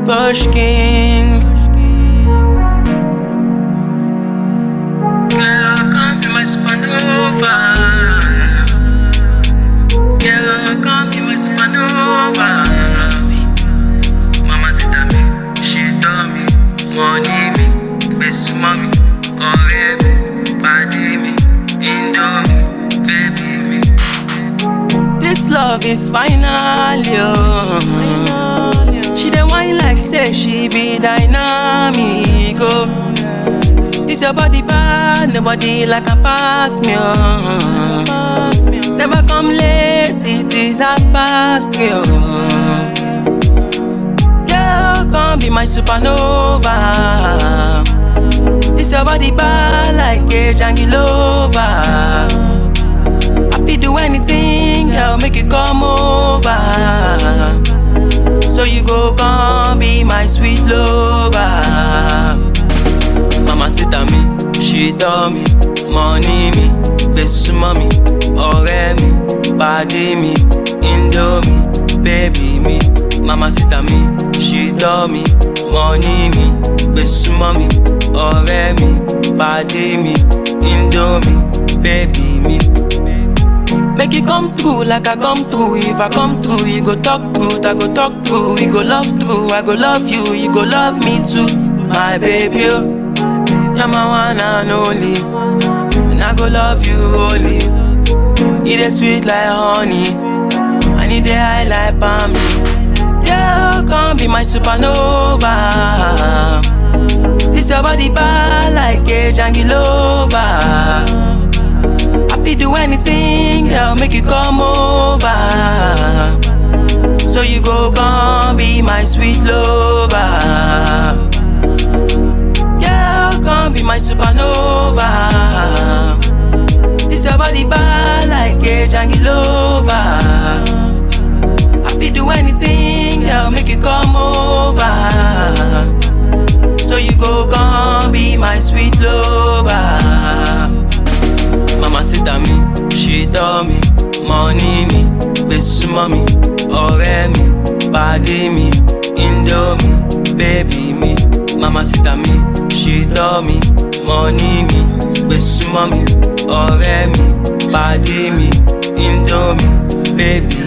Bush King. Girl, come be my supernova. Girl, come be my supernova. Mama sit at me, she told me, money me, best mommy, ọ̀rẹ́ mi, pàdé mi, indomie, baby mi. This love is final, yo. She dey whine like say she be dynamic, oh. This your body bad, nobody like a pass me, oh. Never come late, it is half past, yo. Girl, come be my supernova. This your body bad like a jangilova. I fit do anything, girl, make you come over. So you go come be my sweet lover. Mama sit at me, she tell me, money me, besu mommy, ọ̀rẹ́ mi, pàdé mi, indomie, baby mi. Mama sit at me, she tell me, money me, besu mommy, ọ̀rẹ́ mi, pàdé mi, indomie, baby mi. Make it come true like I come through. If I come through, you go talk truth, I go talk true. We go love through, I go love you, you go love me too. My baby, oh. you're my one and only. And I go love you only. It is sweet like honey. I need the high like palm. Yeah, come be my supernova. This your body bad like a jangilova. I fit do anything, girl, make you come over. So you go come be my sweet lover. Girl, come be my supernova. This your body bad like a jangilova. I fit do anything, girl, make you come over. So you go come be my sweet lover. Mama sit at me, she tell me, money me, besu mommy, ọ̀rẹ́ mi, pàdé mi, indomie, baby mi. Mama sit at me, she tell me, money me, besu mommy, ọ̀rẹ́ mi, pàdé mi, indomie, baby